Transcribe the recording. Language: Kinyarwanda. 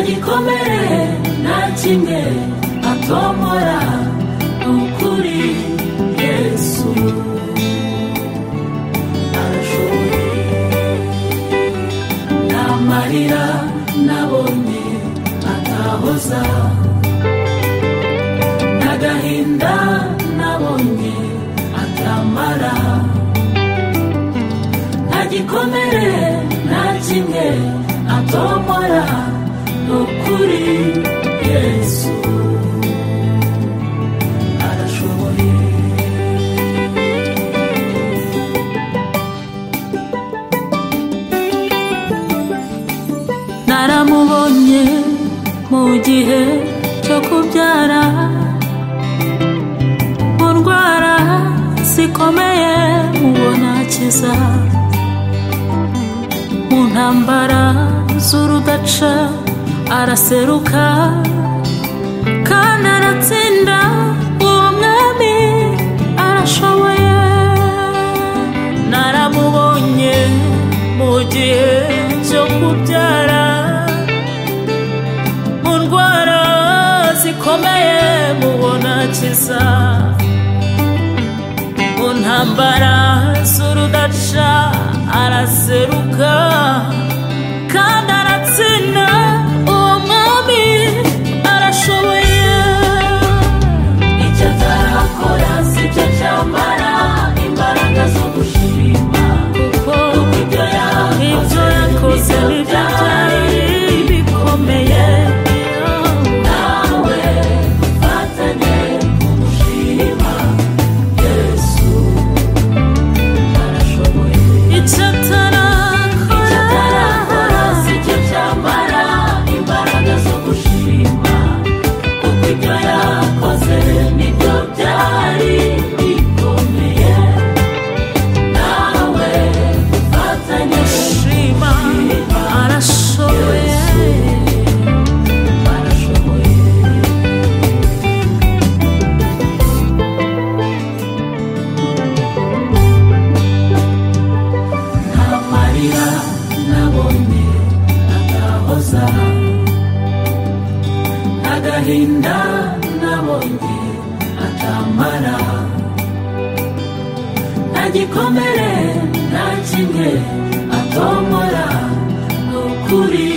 gikomere nta kimwe atombora ni ukuri yesu arashoboye nta marira nabonye atahoza n'agahinda nabonye atamara nta gikomere nta kimwe atomora ni ukuri yesu arashoboye naramubonye mu gihe cyo kubyara mu ndwara zikomeye mubona akiza mu ntambara z'urudaca araseruka kandi aratsinda uwo mwami arashoboye naramubonye mu gihe cyo kubyara mu ndwara zikomeye mubona akiza mu ntambara z'urudaca araseruka kandi aratsinda uwo mwami arashoboye icyo atarakora si cyo cyamara imbaraga zo gushima kuko ibyo ibyo yakoze yakoze ni byo byari bikomeye nawe ufatanye umushima yesu arashoboye icyo atarakora Icyo si cyo cyamara imbaraga zo gushima kuko ibyo yakoze nibyo byari bikomeye nawe ufatanye shima arashoboye barashoboye nta marira nabonye atahoza agahinda nabonye atamara nta gikomere nta kimwe atomora ni ukuri